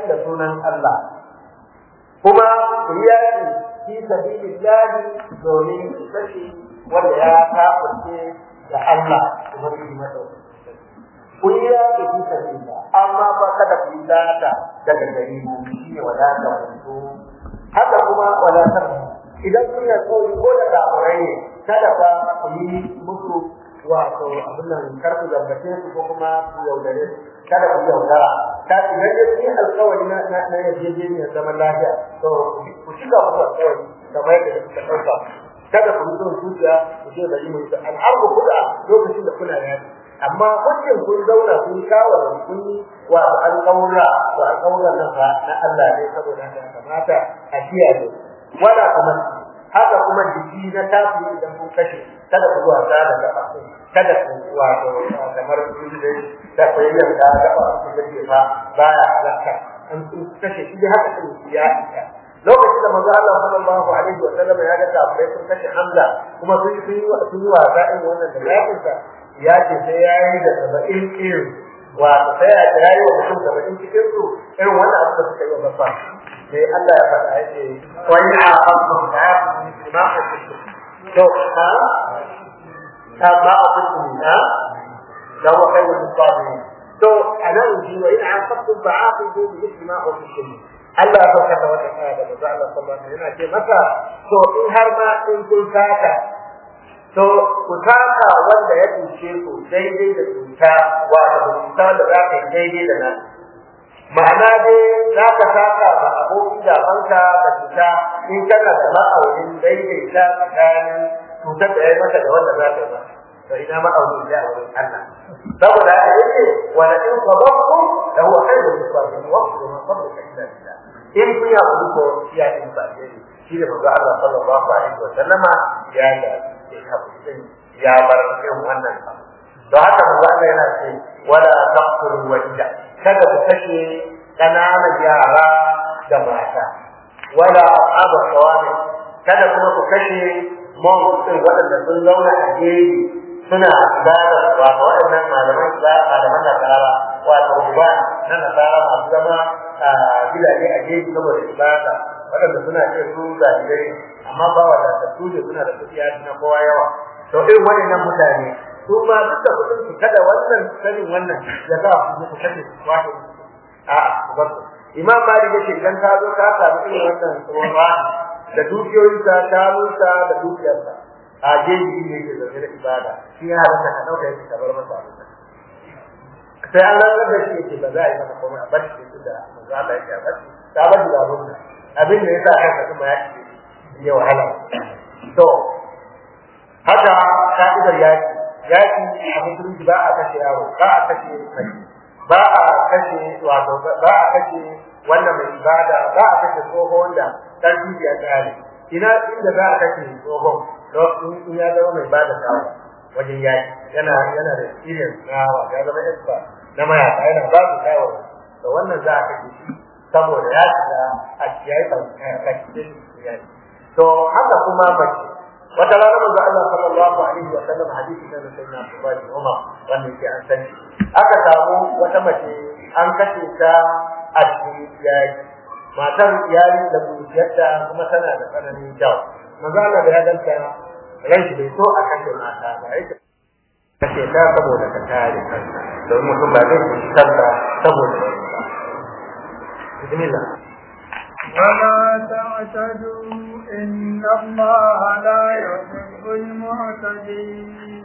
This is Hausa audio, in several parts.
da sunan Allah kuma ku yi yaƙi fi sabilillahi domin ku kashe wanda ya kafirce da Allah kuma ku yi masa ku yi yaƙi fi sabilillah amma ba kada ku yi zata daga gari mu shi ne wadata ku haka kuma wadatar idan kun yi tsori ko da kafirai ne kada fa ku yi musu wato abin nan kar ku zambace su ko kuma ku yaudare su kada ku yaudara ta idan ya yi alkawari na na na yarjejeniyar zaman lafiya to ku cika musu alkawari kamar yadda suka ɗauka kada ku yi son zuciya ku ce bari mu yi al'arku kuda lokacin da kuna yaki amma mutum kun zauna kun shawara kun yi wato alƙawura to alƙawuran nan fa na Allah ne saboda haka kamata a kiyaye wala kuma haka kuma jiki na tafi idan kun kashe kada ku wasa da gaba kada ku wato kamar kun da da koyar da gaba ku da fa baya halaka an kun kashe shi haka kun ya lokacin da manzo Allah sallallahu alaihi wa sallam ya ga kafirai sun kashe Hamza kuma sun yi sun yi wasa irin wannan da yakin sa ya ce sai ya yi da saba'in irin wa sai ya ya yi wa mutum saba'in cikin su irin wannan abu da suka yi wa bafa sai Allah ya faɗa ya ce wani a abu da ya fi ma a cikin to ha ta ma a cikin ha da wa kai wani sabi to a nan ji wa ina aqabtum fa'aqibu bi mithli ma uqibtum Allah ya saukar da wannan aya da manzo Allah sallallahu alaihi wasallam yana ce masa to in har ma in kun saka to ku taka wanda ya cuce ku daidai da cuta wato cuta da za ka yi daidai da nan ma'ana dai za ka taka ba abokin gabanka da cuta in kana da ma'aunin daidaita tsakanin cutar da ya yi maka da wanda za ka yi ba to ina ma'aunin da a wurin Allah saboda haka yake wala in sabartu da huwa khairul lisabirin wa ma sabruka illa billah in kun ya ku ko ya in ba dai shi da manzo Allah sallallahu alaihi wa sallama ya ga kafin ya bar irin wannan abu don haka manzo Allah yana ce wala taqtulu wajda kada ku kashe kananan yara da mata wala ashabu sawami kada kuma ku kashe mon din waɗanda sun zauna a gefe suna ibada wato waɗannan malaman ba malaman nasara wato ba na nasara masu zama a gidaje a gefe saboda ibada waɗanda suna ce su zalibai amma ba wa da su ne suna da kuɗi na kowa yawa to irin waɗannan mutane su ma duk da kuɗin su kada wannan sanin wannan ya za su ku kashe su wato a ba su imam malik yace idan ka zo ka samu irin wannan tsoron da dukiyoyinsa ta musa da dukiyarsa a jeji ne yake zaune da ibada shi ya halatta ka ɗauka yake ka bar masa abin sai an ranar da shi yake ba za a yi masa komai a bar shi da manzo Allah yake a bar shi ta bar shi da abin da abin da yasa kanka kuma ya ce ya wahala to haka ka'idar yaki yaki a musulunci ba a kashe yaro ba a kashe mai ba a kashe wato ba a kashe wannan mai ibada ba a kashe tsoho wanda ƙarfi ya tsare ina inda za a kashe tsohon in ya zama mai bada shawa wajen yaki yana yana da experience na wa ya zama expert na mayaka yana ba su shawara to wannan za a kashe shi saboda ya shiga a yayi kashe shi to haka kuma mace wata rana manzo Allah sallallahu alaihi wa sallam hadisi na sayyidina Abdullah bin Umar wanda yake an sani aka samu wata mace an kashe ta a cikin yaki matar iyali da bujiyarta kuma tana da tsananin jawo manzo Allah da ya danta ran shi bai so a kashe mata ba yake kashe ta saboda ka kare kanka don mutum ba zai ci kanka saboda wani ba bismillah ولا تعتدوا إن الله لا يحب المعتدين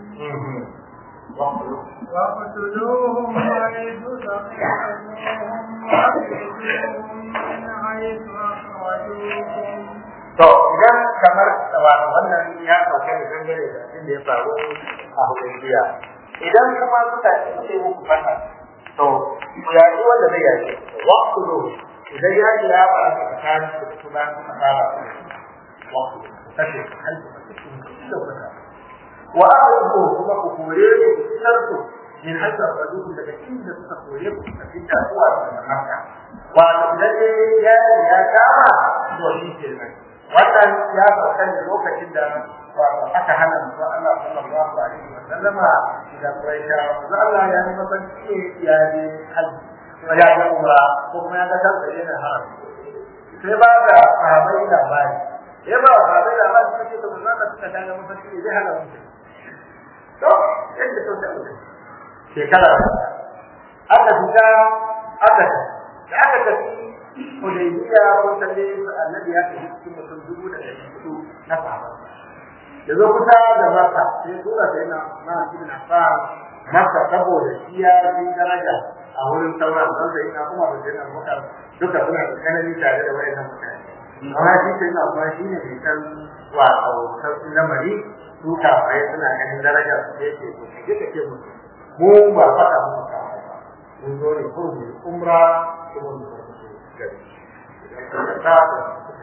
واقتلوهم حيث ثقفتموهم واخرجوهم من حيث أخرجوكم To idan kamar wato wannan ya sauke da dangane da abin da ya faru a Hudaybiya. Idan kuma suka ce muku fata to yayi wanda zai yaki waqtulu idan ya ji ya ba ka tsakanin da su ba su fara waqtulu kashe halku da fata wa aqru kuma ku kore ku fitar ku min hadda rajulun daga inda suka kore ku a cikin zuwa daga Makka wato idan ya ya kama to shi kenan wannan ya sauka ne lokacin da wato aka hana manzo Allah sallallahu alaihi wa sallama da Quraisha manzo Allah ya yi masa ce ya ne hal kuma ya ga umra ko kuma ya ga kansa yana haram sai ba da sahabbai labari ya ba sahabbai labari suka ce to mun zaka suka gane mafarki ne zai hana mutum to yadda to ta mutum shekara aka fita aka da aka tafi Hudaybiya ko talle annabi ya tafi cikin mutum dubu da ɗari hudu na sahaba da zo kusa da maka sai tura sai na na ibn Affan maka saboda shi ya fi daraja a wurin sauran don sai na kuma da sai na duka suna da kanani tare da wayannan mutane amma shi sai na kuma shi ne mai san wato sauƙin lamari su kafirai suna ganin daraja su ce ce to kaje ka ce musu mu ba faɗa mu ka ba mun zo ne ko mu umra ko mu zo gari idan ka ta ta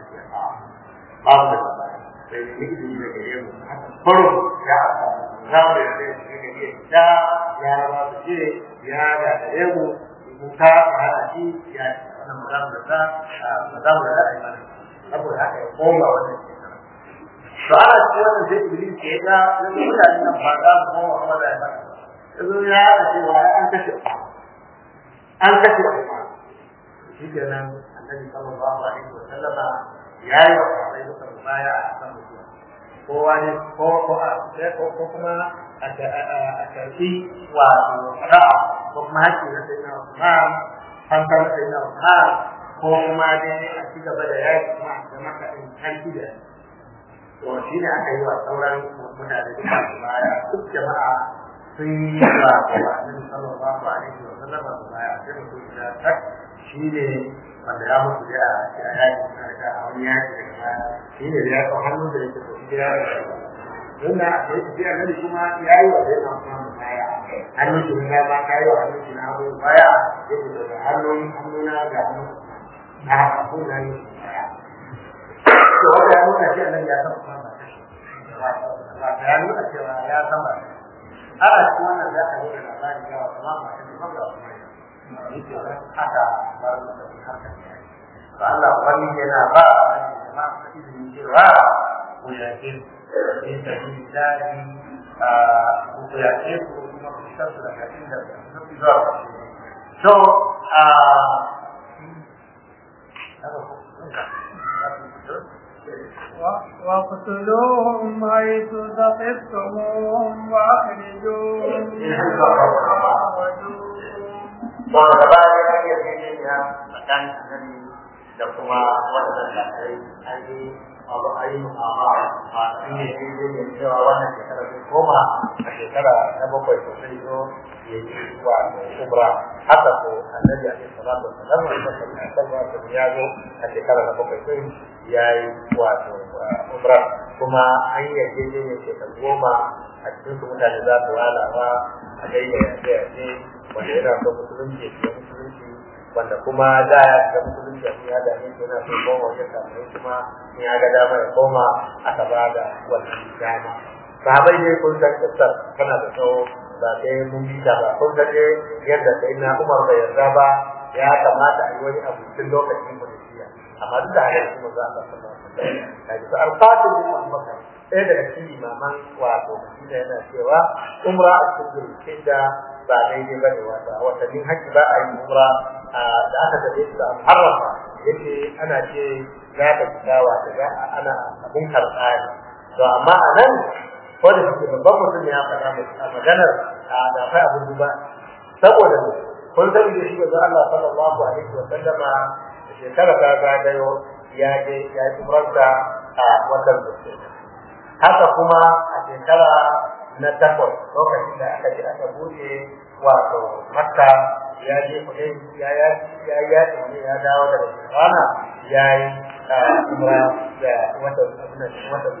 ba mu da sai ne ni da daga yau faro ya za mu da sai ne ne da ya ba su ce ya da da yau mu ta hana shi ya wannan magana da ta magana da ai mana saboda haka ya koma wannan shekara to ana cikin wannan sai iblis ke ga na mutanen nan ba za mu koma kuma da ba yanzu ya da cewa an kashe an kashe shi kenan annabi sallallahu alaihi wa sallama ya yi wa sahabbai duka baya a kan mutuwa kowa ne ko ko a ko ko kuma a karfi wa ra'a ko kuma hakki na sayyidina Usman hankal sayyidina Usman ko kuma dai a ci gaba da yaki kuma da maka in karfi da to shi ne aka yi wa sauran mutane duka baya duk jama'a sun yi wa annabi sallallahu alaihi wa sallama baya sai mutum ya tak shi ne wanda ya mutu da a yaki da a wani yaki daga baya shi ne da ya kawo hannu da yake tafi gida da shi don da ya tafi annabi kuma ya yi wa zai na kuma baya hannun shi na ba ka yi wa hannun shi na abu baya ya fito da hannun hannuna ga hannun na abu na yi baya to wanda ya nuna shi annabi ya san kuma ba kashi ba ta ya nuna cewa ya san ba ana cikin wannan za a yi da labari ga wa kuma ba kashi ba ga kuma haka ba da haka to Allah wani yana ba jama'a ta izini cewa ku yake in ta yi dadi a ku yake ku kuma ku san su daga inda su zuwa so a واقتلوهم حيث ثقفتموهم واخرجوهم من Ba da ba da ya yi yarjejeniya tsakanin annabi da kuma wannan lafiyar an yi abu a yi mu'amala a sun yi yarjejeniya cewa wannan shekara zai koma a shekara na bakwai ko sai zo ya yi wato umra haka ko annabi alaihi salatu wasallam wanda sallallahu alaihi wasallam ya zo a shekara na bakwai sai ya yi wato umra kuma an yi yarjejeniya shekaru goma a cikin su mutane za su walawa a daidai yace-yace wanda yana son musulunci ya shiga musulunci wanda kuma da ya shiga musulunci a ya da ne yana son koma wajen kamar kuma in ya ga dama ya koma aka ba da wannan dama sahabai ne kun san kissar tana da tsawo ba sai mun bi ta ba kun san yadda sai na Umar bai yarda ba ya kamata a yi wani abu cikin lokacin Hudaybiya amma duk da haka kuma za a sallallahu alaihi wasallam kaji su alfatin bin Abubakar ɗaya daga cikin imaman wato Madina yana cewa umra a cikin hijja ba daidai bane wata watannin haji ba a yi umra da aka tafi su da harrafa yake ana ce za ta fita wata za ana abun karɓa ne to amma a nan ko da suke babban mutum ya faɗa a maganar da akwai abin duba saboda ne kun sani da shi ga Allah sallallahu alaihi wa sallama shekara ta zagayo ya je ya yi umrarsa a watan da haka kuma a shekara na takwas lokacin da aka je aka buɗe wato makka ya je kuɗin ya ya ya ya ne ya dawo daga shekara ya yi umra da watan watan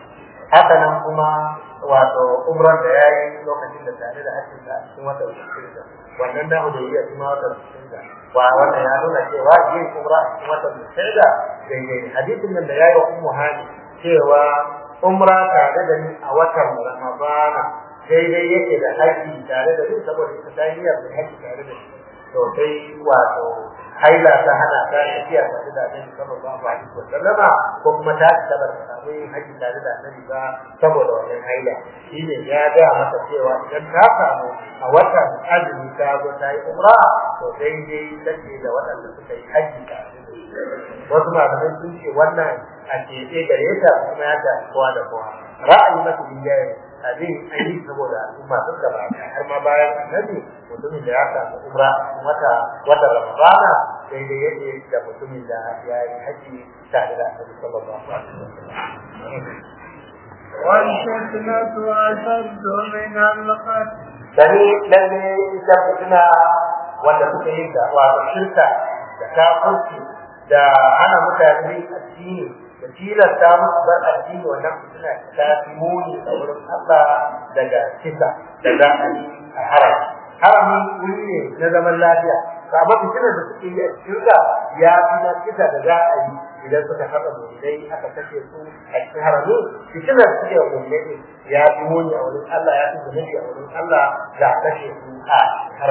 haka nan kuma wato umran da ya yi lokacin da tare da hajjin da cikin watan shekara wannan na hudayya kuma watan shekara wa wannan ya nuna cewa yin umra a cikin watan shekara daidai hadisin nan da ya yi wa ummu hani cewa umra tare da ni a watan Ramadana daidai yake da haji tare da ni saboda ita ta yi da haji tare da ni to sai wato haila ta hana ta tafiya tare da annabi sallallahu alaihi wa sallama ko kuma ta ci tabar ta samu yin haji tare da annabi ba saboda wannan haila shine ya ga masa cewa idan ta samu a watan azumi ta zo ta yi umra to daidai take da waɗanda suka yi haji tare da wasu malamai sun ce wannan a keɓe gare ta kuma ya ta kowa da kowa ra'ayi masu rinjaye abin an yi saboda al'umma sun gaba har ma bayan annabi mutumin da ya samu umra wata wata ramadana sai dai yake da mutumin da ya yi haji tare da annabi sallallahu alaihi wasallam والفتنة أشد من القتل sani lalle ita fitina wanda suka yi da wato shirka da kafirci da hana mutane addini da tilasta musu bar addini wannan fitina ta fi muni a wurin Allah daga kisa da za a yi a haram harami wuri ne na zaman lafiya amma fitinar da suke yi a cikin ya fi na kisa da za a yi idan suka haɗa mulai aka kashe su a cikin harami fitinar da suke mulai ya fi muni a wurin Allah ya fi zunubi a wurin Allah da kashe su a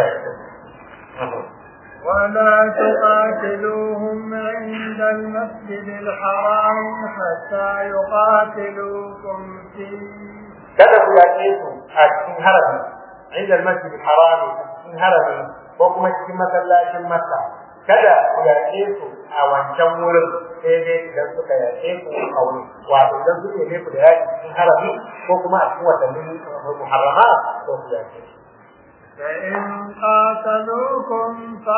harami. ولا تقاتلوهم عند المسجد الحرام حتى يقاتلوكم فيه kada ku yaƙe su a cikin harami inda masjid harami a cikin harami ko kuma cikin masallacin makka kada ku yaƙe su a wancan wurin sai dai idan suka yaƙe ku a wurin wato idan suke ne ku da yaƙi cikin harami ko kuma a cikin watannin muharrama ko ku yaƙe su فإن قاتلوكم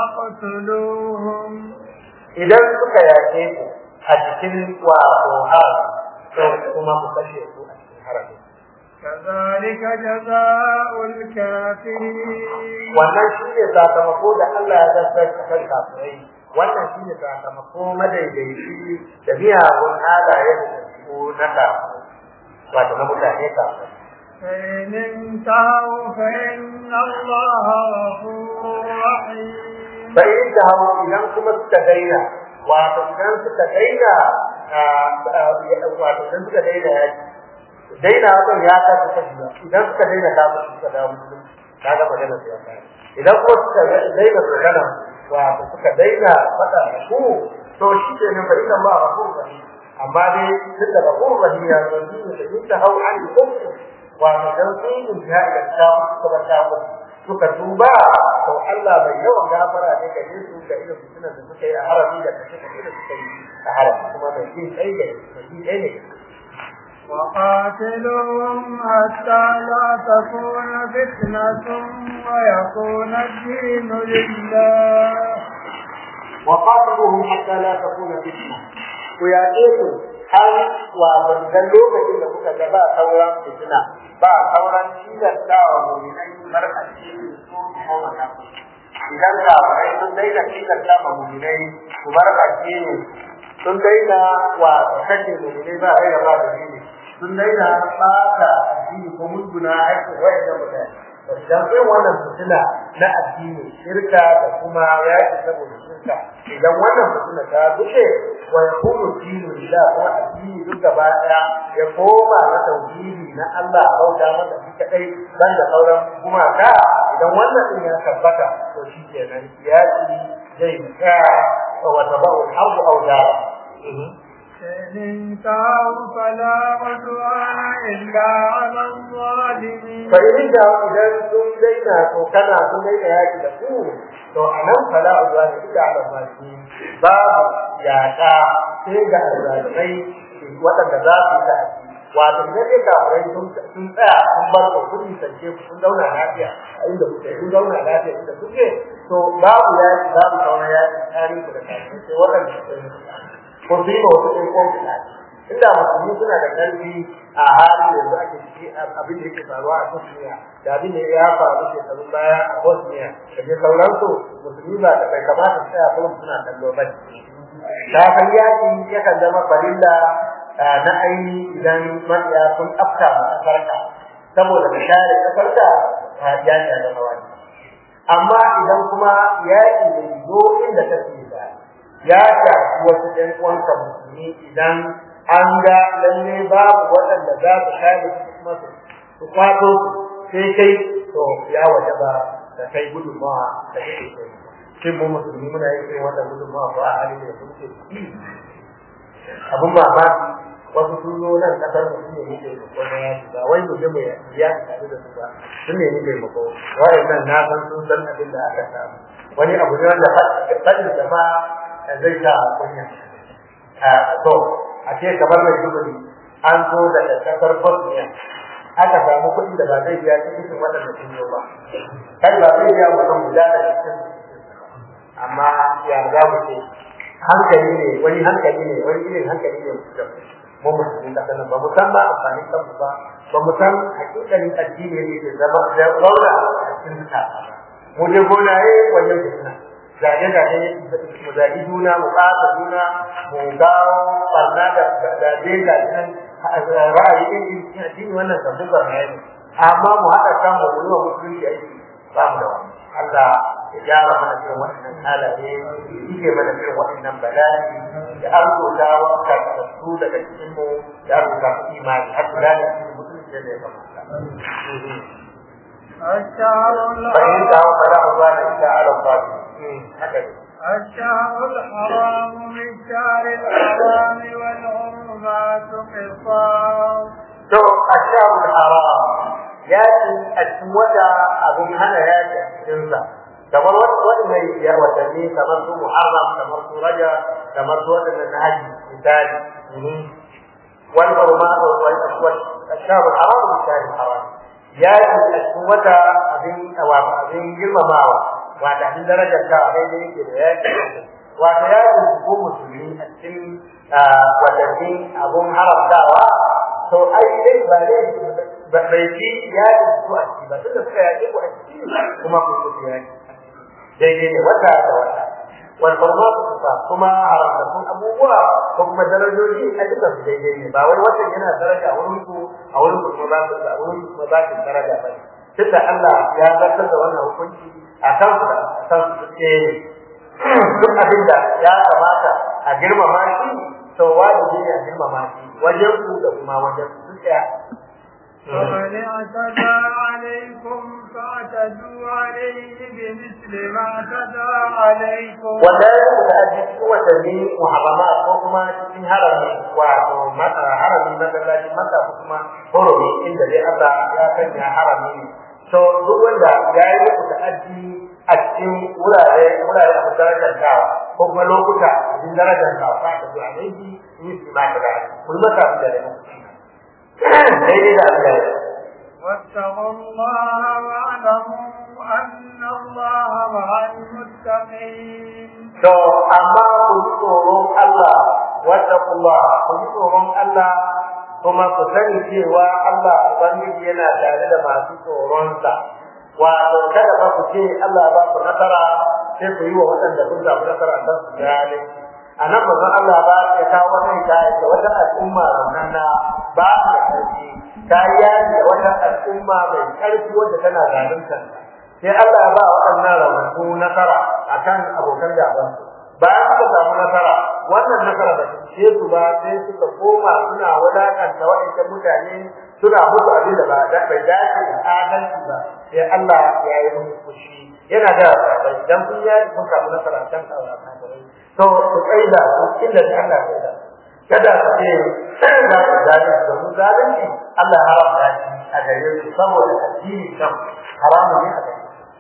فاقتلوهم idan suka yaƙe ku a cikin wato harami to kuma ku kashe su a cikin harami كذلك جزاء الكافرين wannan shi ne sakamako da Allah ya zartar a kan kafirai wannan shi ne sakamako madaidaici da miyagun halaye da ɗabi'u na kafirai wato na mutane kafirai فإن انتهوا فإن الله غفور رحيم bai yi da hau idan kuma suka daina wato idan suka daina wato idan suka daina yaki daina hakan ya kasu kashi ba idan suka daina kafin suka dawo musulunci kaga magana su ya kare idan kuma suka daina magana wato suka daina faɗa da ku to shi ke nan bari Allah ghafur rahim amma dai duk da ghafur rahim ya zo ni da in ta hau an kufri wato dan sun yi jihad da ta suka ba ta suka tuba to Allah bai yawan gafara ne ga su ga irin fitinan da suka yi a harabi da kashe kashe da suka yi a harabi kuma mai jin kai ga mai jin kai ne وقاتلوهم حتى لا تكون فتنة ويكون الدين لله وقاتلوهم حتى لا تكون فتنة ويأتيكم har wa dan lokacin da kuka ga ba sauran fitina ba sauran tilastawa mu'minai bar addini su ko mata idan ka bai sun daina tilasta ma mu'minai su bar addini sun daina wa kashe mu'minai ba rai ba da dini sun daina ɓata addini ko mutuna aikin wayannan mutane idan kai wannan fitina na addini shirka da kuma yaki saboda shirka idan wannan fitina ta bushe wa yakunu dinu lillah kuma addini duk gaba daya ya koma na tauhidi na Allah bauta masa shi kadai dan da sauran gumaka idan wannan din ya tabbata to shi kenan yaki zai tsaya wa tabahu al-harb aw dara إن انتهوا فلا عدوان إلا على الظالمين fa'in da idan sun daina to kana sun daina yaki da ku to anan fala uzwa ne da ala mali babu yaka sai ga azabai waɗanda za su ta wato idan dai kafirai sun sun tsaya sun bar ku kun nisance ku kun zauna lafiya a inda kuke kun zauna lafiya inda kuke to babu yaki babu sauran yaki tsari ku da kafirai sai waɗanda suka yi ko su yi ma wasu ɗin kwan inda musulmi suna da ƙarfi a hali yanzu ake ciki abin da yake faruwa a Bosnia da abin da ya faru shekarun baya a Bosnia da dai sauransu musulmi ba da bai kamata su tsaya kuma suna kallo ba ta kan yaki yakan zama farilla na aini idan mabiya sun afka ma ƙasarka saboda ka share ƙasarka ya ta zama wani amma idan kuma yaƙi bai zo inda kake ba ya shafi wasu ɗan uwanka musulmi idan an ga lalle babu waɗanda za su kare su kuma su kwato sai kai to ya waje ba da kai gudunmawa da kake kai shin mu musulmi muna yin irin wannan gudunmawa ko a halin da muke ciki abun mamaki wasu sun zo nan kasar mu sun nemi taimako na yaki ba wai mu je mu ya tare da su ba sun nemi taimako nan na san sun san abin da aka samu wani abu ne wanda fadin da ma zai sa kunya to a ce kamar mai dubuli an zo daga kasar Bosnia aka samu kuɗi da ba zai biya cikin waɗanda sun zo ba kai ba zai biya mutum guda da cikin amma ya za mu ce hankali ne wani hankali ne wani irin hankali ne mutum mu musulmi da kanan ba mu san ba amfanin kanmu ba ba mu san hakikalin addini ne ke zama da zauna a cikin zukata ba mu je gonaye wajen fitina zage zage mu zagi juna mu ƙasa juna mu gawo barna da zage zage ra'ayi irin cikin addini wannan sabbin barna ne amma mu haɗa kan mu yi wa musulunci aiki ba mu da wani Allah ya gyara mana irin waɗannan halaye yake mana irin waɗannan bala'i ya arzuta wa karkatu daga cikin mu ya arzuta ku imani har da da cikin musulunci da ya kamata. الشهر فإن دعوا فلا عدوان إلا على الظالمين هكذا الشهر الحرام بالشهر الحرام والحرمات قصاص to ashabul haram yaki a cikin wata abin hana yaki a cikinsa kamar waɗannan ya watanni kamar su muharram kamar su raja kamar su waɗannan na haji misali wal hurmat wal aswad ashabul haram bi shahr haram yaki a cikin wata abin wato abin girmamawa wato abin darajar ta daidai yake da yaki wato yaki ko musulmi a cikin watanni abun haramtawa to ai dai ba dai bai ci ya yi su a ciki ba tun da suka yaƙe ku a ciki kuma ku su yaƙi daidai ne wata da wata wal farmatu kusa kuma haramtattun abubuwa ko kuma darajoji a duka su daidai ne ba wai watan yana daraja a wurin ku a wurin ku kuma ba su a wurin ku kuma ba su daraja ba tunda Allah ya zartar da wannan hukunci a kan su a kan su ce duk abin da ya kamata a girmama shi to wajibi ne a girmama shi wajen ku da kuma wajen su tsaya ومن اعتدى عليكم فاعتدوا عليه بمثل ما اعتدى عليكم wanda ya rubuta a cikin watanni muharrama ko kuma cikin harami wato harami masallaci maka ko kuma horomi inda dai Allah ya sanya harami ne to duk wanda ya yi rubuta aji a cikin wurare wurare a darajar kawa ko kuma lokuta a cikin darajar kawa fa ta zuwa ne bi ni su ma da kullu ta da daidai da Allah واتقوا الله واعلموا أن الله مع المتقين To, amma ku ji tsoron Allah, wattaqullah ku ji tsoron Allah, kuma ku sani cewa Allah Ubangiji yana tare da masu tsoronsa. Wato, kada ba ku ce Allah ba ku nasara sai ku yi wa waɗanda kun samu nasara don su gane. A nan ba Allah ba ya kawo wata hikaya da wata al'umma raunana ba su da ƙarfi. Ta yi da wata al'umma mai ƙarfi wadda tana zalunta. sai Allah ba waɗannan raunatu nasara akan abokan gabansu bayan suka samu nasara wannan nasara ba ce su ba sai suka koma suna wadakanta waɗancan mutane suna musu abin da ba bai dace da adalci ba sai Allah ya yi musu fushi yana da bai dan kun yi kun samu nasara kan kafirai to ku tsaida ku inda Allah ya da kada ku ce za ku zalunci domin zalunci Allah haramta shi a gare su saboda addini kan haramun ne a gare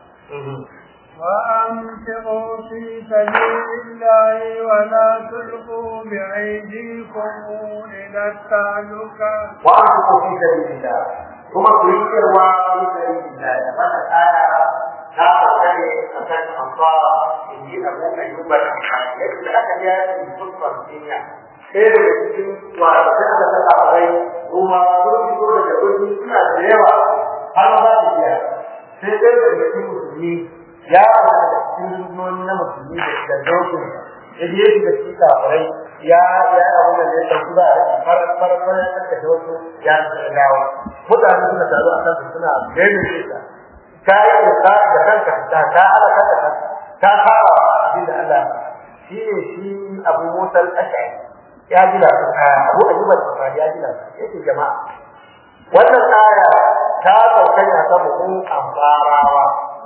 وأنفقوا في سبيل الله ولا تلقوا بأيديكم إلى التهلكة وأنفقوا في سبيل الله ثم تذكروا في سبيل الله فقد آية لا تقتني أكن أنصار إني أبو أيوب الأنصاري يجب أن يأتي فرصة الدنيا ɗaya daga cikin wasan da ta kafarai kuma sun fito daga birni suna da yawa har za su biya sai ɗaya daga cikin musulmi ya fara da cikin rundunoni na musulmi da dokin ya je shi da cikin kafirai ya ya abu da ya ɗauki ba a farar farar farar ya kashe wasu ya dawo mutane suna taru a kansu suna gaida shi ka ka yi da da kanka ta ka halaka da kanka ka fara abin da Allah shi ne shi abu musal ashari ya gina abu ayyuba da ya gina yake jama'a wannan aya ta sauka ne akan mu amfarawa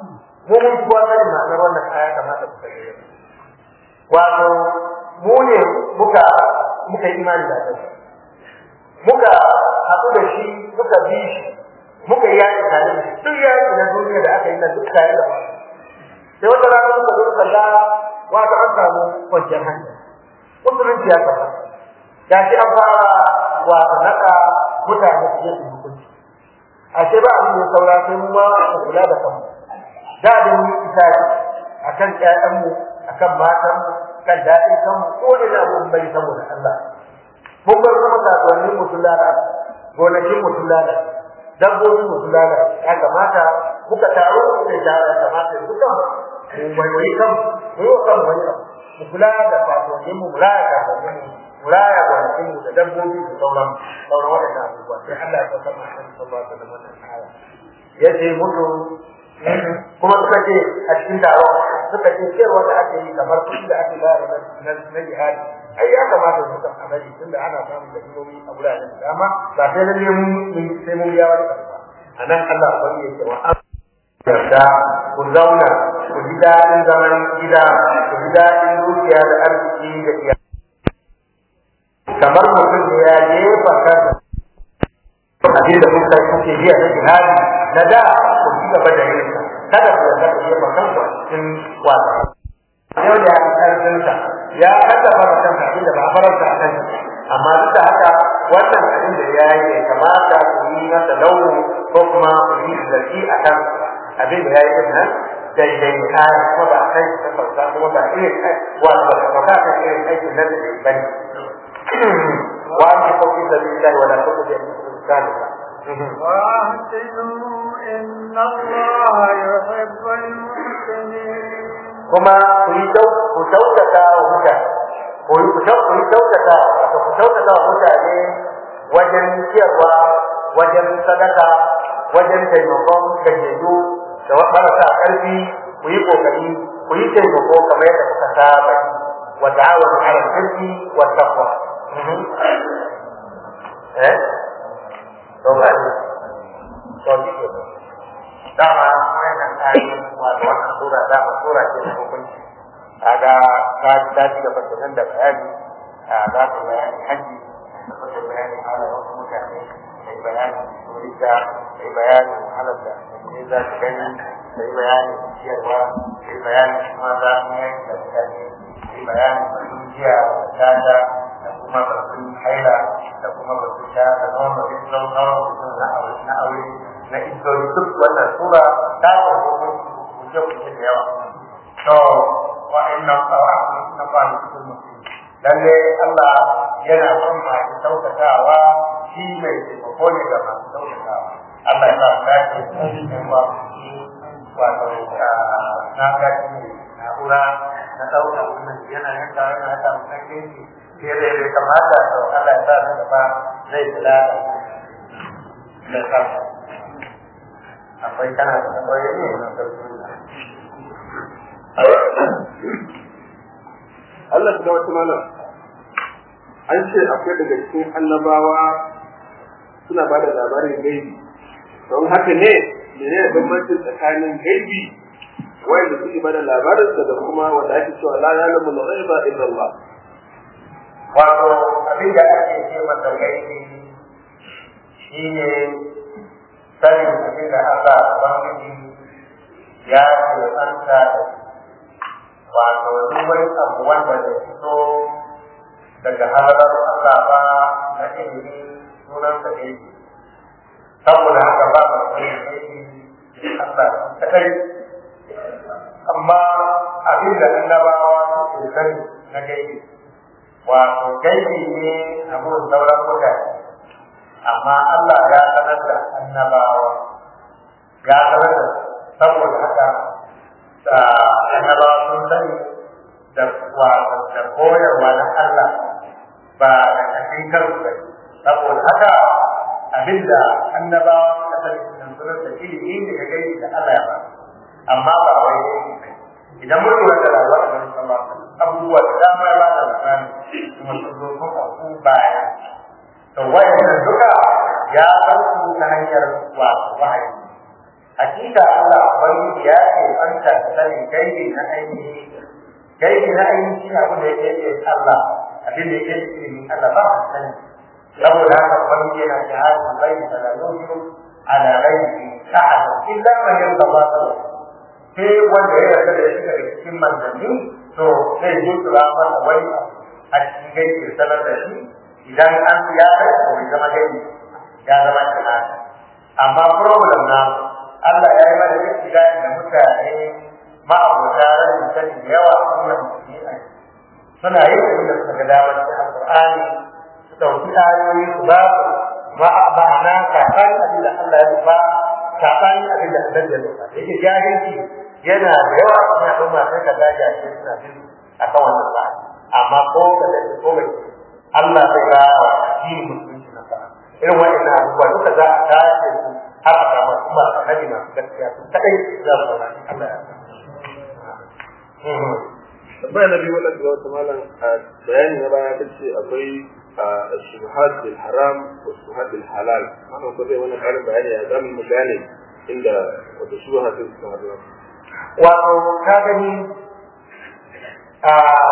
mu mun kuwa sanin ma'anar wannan aya kamata ku sani wato mu ne muka muka yi imani da Allah muka haɗu da shi muka bi shi muka yi yaƙi tare da shi duk yaƙi na duniya da aka yi na duk tare da wani sai wata rana muka zo muka ga wato an samu kwanciyar hankali musulunci ya tabbata ga shi an fara wato naɗa mutane su yi hukunci ashe ba abin da saura sai mu ma mu kula da kanmu da da mu isa akan ƴaƴanmu akan matanmu kan daɗin kanmu ko da na abubuwan bari saboda Allah mun bar kuma kasuwannin mu sun lalata gonakin mu sun lalata dabbobin mu sun lalata ya kamata muka taro da jara ya kamata dukan mu wani kan mu yi wa kan wani abu mu kula da kasuwannin mu mu raya kasuwannin mu mu raya gonakin mu da dabbobi da sauran sauran waɗannan abubuwa sai Allah ya saukar ma kan sallallahu alaihi wasallam wannan aya yace mutu kuma suka ce a cikin taron suka ce cewa da ake yi kamar kuɗi da ake bayar na na jihadi ai ya kamata su kan amali tunda ana samun da ilimi a wuraren da dama ba sai lalle mun sai mun biya wani abu ba anan Allah ubangi ya ce wa an yarda ku zauna ku ji daɗin zaman gida ku ji daɗin dukiya da arziki da iyali kamar mutum da ya jefa kansa abin da kuka kuke biya na jihadi na da ku ci gaba da yin sa kada ku yarda ku jefa kanku a cikin wasa yau da ya fi ƙarfinsa ya kallafa da kansa abin da ba a faranta a kansa amma duk da haka wannan abin da ya yi bai kamata ku yi masa launi ko kuma ku yi zargi a kan abin da ya yi din nan daidai ne kaya kuma ba kai ta sauka kuma ba irin wato ba ka sauka kan irin aikin nan da bai bane wa an ko fi sabilillahi wa la tuqdi al-salika وأحسنوا إن الله يحب المحسنين kuma ku yi ku kyautata wa mutane ku yi ku kyautata wato ku kyautata wa mutane wajen ciyarwa wajen sadaka wajen taimakon gajiyayyu da marasa ƙarfi ku yi ƙoƙari ku yi taimako kamar yadda kuka saba yi wa ta'awanu 'ala al-birri wa taqwa eh to ba ni to kike dama wannan ayoyin wato wannan sura dama sura ce ta hukunci kaga ta ta ci gaba da nan da bayani a za ta bayani haji da kuma bayani ala wasu mutane sai bayani turista sai bayani halar da ne za su gani sai bayani ciyarwa sai bayani kuma za su yi da mutane sai bayani batun jiya da tata da kuma batun haila da kuma batun sha da nono da sauran mutum na aure na aure na idori duk wannan sura ta ko kuje kuje da yawa to wa inna qawamu na qali kullu lalle Allah yana son masu sautatawa shi mai taimako ne ga masu sautatawa Allah ya sa ka ce cikin ba wato na ga shi na'ura na ɗauka wannan yana yanka yana haka mutakke shi ke da ya kamata to Allah ya sa na gaba zai kula da kansa akwai kana da akwai ne na karfi Allah ta wata malam an ce akwai daga cikin annabawa suna ba da labarin gaibi don haka ne mene ne bambancin tsakanin gaibi wanda suke ba da labarin da kuma wanda ake cewa la ya'lamu al-ghaiba illa Allah wato abin da ake ce masa gaibi shine sanin abin da Allah Ubangiji ya ce anta wato duk wani abu wanda da fito daga halarar Allah ba na ilimi sunan sa ne saboda haka ba ba sai ne Allah kadai amma abin da annabawa suke sani na gaibi wato gaibi ne a gurin sauran mutane amma Allah ya sanar da annabawa ya sanar da saboda haka da annabawa sun sani da wato da koyarwa na Allah ba da kashin kansu ba saboda haka abinda annabawa suka sani sun sanar da ilimi ne ga gaibi da Allah ya ba amma ba wai gaibi idan mun lura da rayuwar Annabi sallallahu alaihi wasallam abubuwa da dama ya ba da misali kuma sun zo sun auku baya to wayannan duka ya san su ta hanyar wato wahayi hakika Allah ubangiji ya ce anta sanin gaibi na ainihi gaibi na ainihi shi abin da yake Allah abin da yake cikin Allah ba ka sani saboda haka ubangiji yana shahadu bai da la yujiru ala ghaibi ahad illa man yarda sai wanda ya yarda da shi daga cikin manzanni to zai yi tura masa wani a cikin gaibi sanar da shi idan an ya rai to bai zama gaibi ya zama shahada amma problem na Allah ya yi mana duk da mutane ma'abota rashin sani da yawa a cikin musulmi suna yin abin da suka ga damar cikin alƙur'ani su ɗauki ayoyi su ba su ma'ana kafin abin da Allah ya nufa kafin abin da Allah ya nufa da yake jahilci yana da yawa a cikin al'umma sai ka ga jahilci suna bin a kan wannan ba amma ko ga da ko ga Allah zai ga addinin musulunci na sa'a irin wa'annan abubuwa duka za a tace su har a samu kuma annabi masu gaskiya su kadai za su saurari Allah ya tambaya na biyu wadanda ga wata malam a bayani na baya ta ce akwai shubuhat bil haram wa shubuhat bil halal wannan ko zai wani karin bayani ya zamu mu gane inda wata shubuhat sun suka haɗu wato ka gani a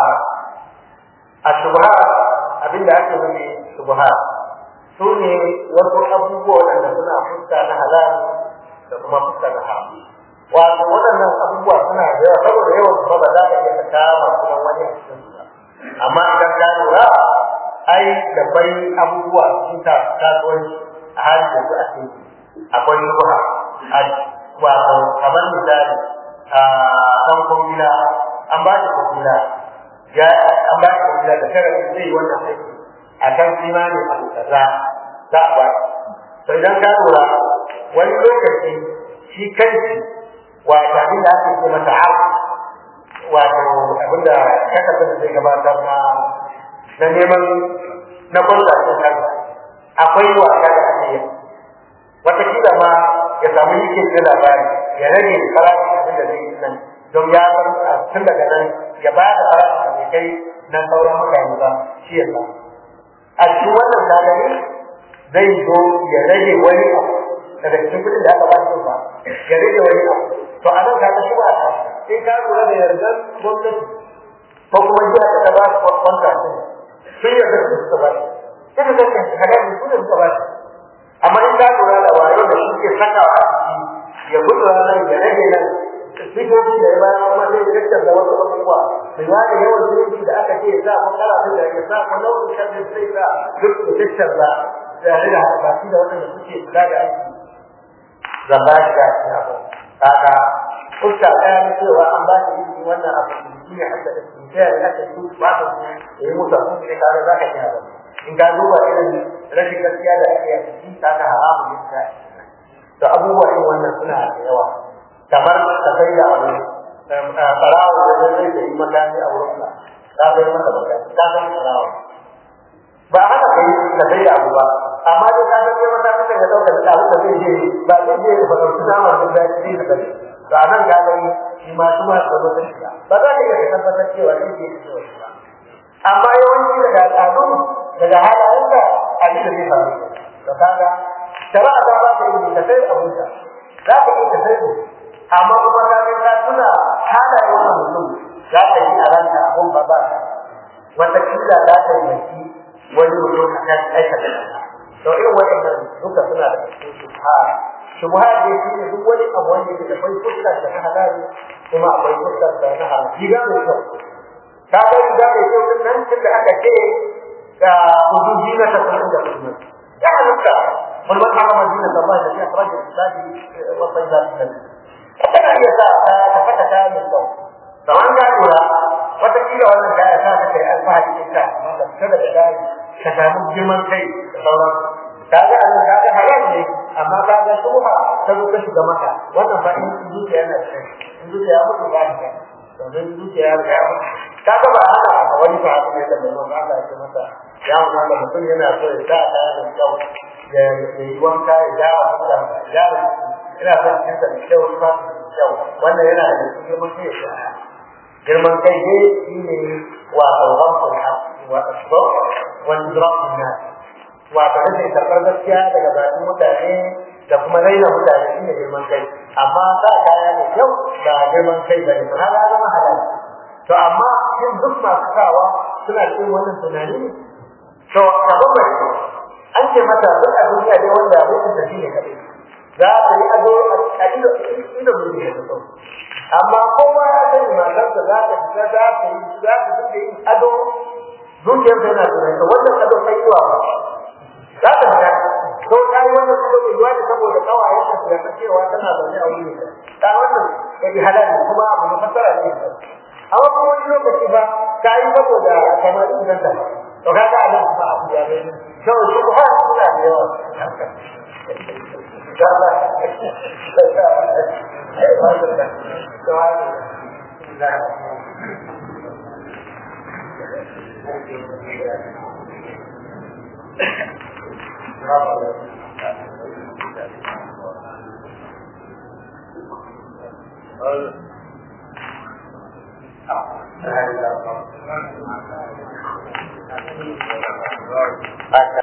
a shubuhat abinda ake nufi shubuhat su ne wasu abubuwa waɗanda suna fuska na halal da kuma fuska na haram wato waɗannan abubuwa suna da yawa saboda yawan su ba za ka iya ka kama kuma wani a cikin su amma idan ka lura ai da bai abubuwa sun ta kasuwanci a halin da su ake akwai shubha a wato kamar misali a ɗan kwangila an ba shi kwangila ya an ba shi kwangila da sharaɗi zai yi wannan aiki a kan kimani abu kaza za a ba to idan ka lura wani lokaci shi kanshi wato abin da ake ce masa har wato abin da kasafin da zai gabatar na na neman na kwanta cikin kansa akwai wasa da ake yi watakila ma ya samu yake ce labari ya rage farashin abin da zai yi nan don ya san tun daga nan ya ba da farashin da kai na sauran mutane ba shi ya samu a cikin wannan kadari zai zo ya rage wani abu daga cikin kudin da aka ba shi ba ya rage wani abu to a nan kaga shi ba ta in ka lura da yardar gwamnati ko kuma jiya ta ba su kwanta sun sun yarda su suka ba shi ita da kan kaga ne su da suka ba shi amma in ka lura da wayo da shi ke sakawa a ciki ya gudu nan ya rage nan sifofi da ya bayar kuma sai ya da wasu abubuwa da ya da yawan zunubi da aka ce za mu kara su da ya sa mu nau'in sharri sai za duk da tattar da tare da baki da waɗanda suke kula da aiki zamba shi da shi abu kaga fuska ɗaya na cewa an ba shi ilimi wannan abu shi ne hadda da shi sai ya aka su ba ta su ya yi musu abin da kare za ka iya ba in ka duba irin rashin gaskiya da ake yi shi ta ka haramun yin ta to abubuwa irin wannan suna da yawa kamar ka sai da abu barawo da zai zai yi makami a wurin ka ka sai masa makami ka sai barawo ba haka kai ka sai da abu ba amma dai ka sai masa makami da ɗaukar da abu da zai je ba zai je ba ɗauki namar da zai je da gari to a nan ga gani shi ma su ma da wata shiga ba za ka iya ka tabbatar cewa zai je da shi ba amma yawanci daga al'adu daga halayenka abin da zai faru to kaga shari'a ta ba ka yi ka sai abinka za ka iya ka sai amma kuma ka ga ka tuna halayen wannan mutum za ka yi a ranka abun ba ba wata kila za ta yi wani mutum a kan aikata to irin waɗannan duka suna da cikin shubha shubha da shi ne duk wani abu wanda yake da akwai fuskar da na halali kuma akwai fuskar da na haram riga mai kyau ka ga riga mai kyau din nan tunda aka ce ga hududi na tafiyin da kuma ya halitta mun man harama dinin da Allah da ya fara da tsadi wa sayyidati da kana iya sa ka fata kaya mai kyau kamar ka lura wataƙila wannan kaya sa ka kai alfahari da ita amma ka fita daga gari ka samu girman kai da sauran ka ga abin ka ga halal ne amma ka ga shubha ta zo ka shiga maka wannan fa in zuciya yana da kai in zuciya ya mutu ba ni kai to dan zuciya ya riga ya mutu ka ga ba haka a wani fa ne da mai Allah ya ce masa ya mu da mutum yana so ya sa kaya da kyau ya yi wanka ya gyara fuskar ya gyara ina son cikin da kyau ba kyau wannan yana da girman kai ya girman kai ne shi ne wato ramfin wa asbab wa idrakin nas wato rashin karɓar gaskiya daga bakin mutane da kuma raina mutane shi ne girman kai amma sa kaya ne kyau da girman kai ba ne har ya zama halal to amma shin duk masu sawa suna cikin wannan tunani ne to kamar mai an ce mata duk a duniya dai wanda mutum da shi ne kaɗai za ta yi ado a ido ido mai ne da amma kowa ya sani matarsa za ta fita za ta yi za ta fita yin ado zuciyar ta yana tunani to wannan ado kai yiwa ba za ta fita to ta yi wannan ado mai yiwa ne saboda kawayen ta ta cewa tana zaune a wuri ta wannan ya yi halali kuma abu na fasara ne amma kuma wani lokaci ba ta yi saboda kamar idan ta to kaga a nan kuma abu ya bai to shi kuma suna da yawa Uh,